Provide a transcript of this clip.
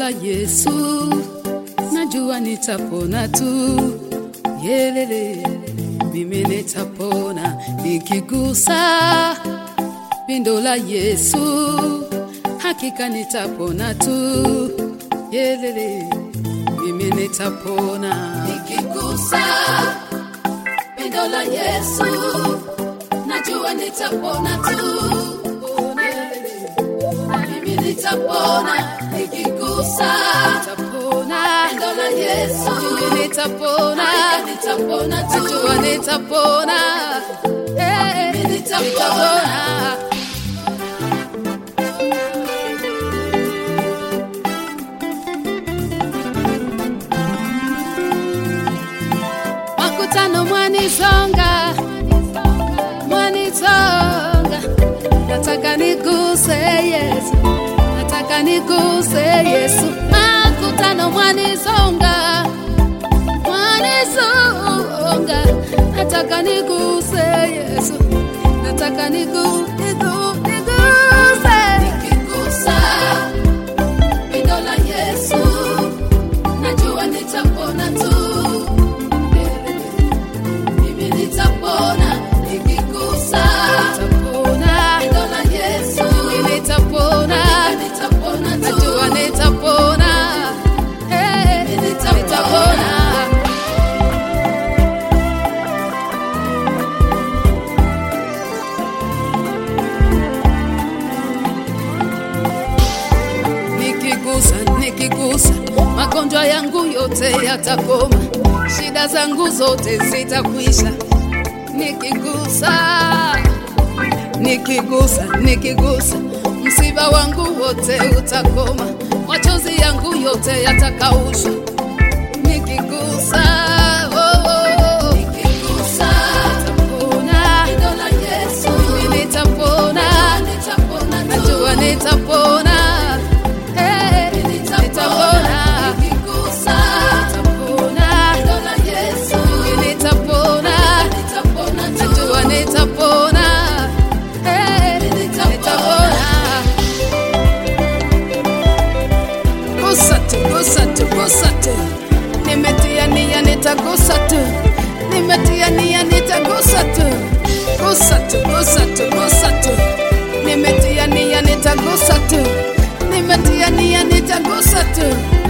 la Yesu, najua nitapona tu. Yelele, mimi nitapona nikigusa pindo la Yesu, hakika nitapona tu. Yelele, mimi nitapona nikigusa pindo la Yesu, najua nitapona tu. Mimi nitapona nikigusa nitapona pindo la Yesu, mimi nitapona nitapona tu. Najua nitapona eh, mimi nitapona. makutano mwanisonga mwanisonga nataka niguse yesu nataka niguse yesu makutano mwanisonga mwanisonga nataka niguse yesu nataka nigu, nigu, niguse nikigusa pindo la yesu najua nitapona tu mimi nitapona nikigusa nitapona neno la Yesu mimi nitapona nitapona tu najua nitapona eh nitapona nikigusa nikigusa magonjwa yangu yote yatakoma shida zangu zote zitakwisha nikigusa nikigusa nikigusa msiba wangu wote utakoma machozi yangu yote yatakaushwa nikigusa oh, oh, oh. nikigusa nitapona neno la Yesu mimi nitapona nitapona najua nitapona eh nitapona nikigusa nitapona neno la Yesu mimi nitapona nitapona najua nitapona eh nitapona gusa tu, gusa tu, gusa tu. Nimetia nia nitagusa tu, nimetia nia nitagusa tu, gusa tu, gusa tu, gusa tu. Nimetia nia nitagusa tu, nimetia nia nitagusa tu.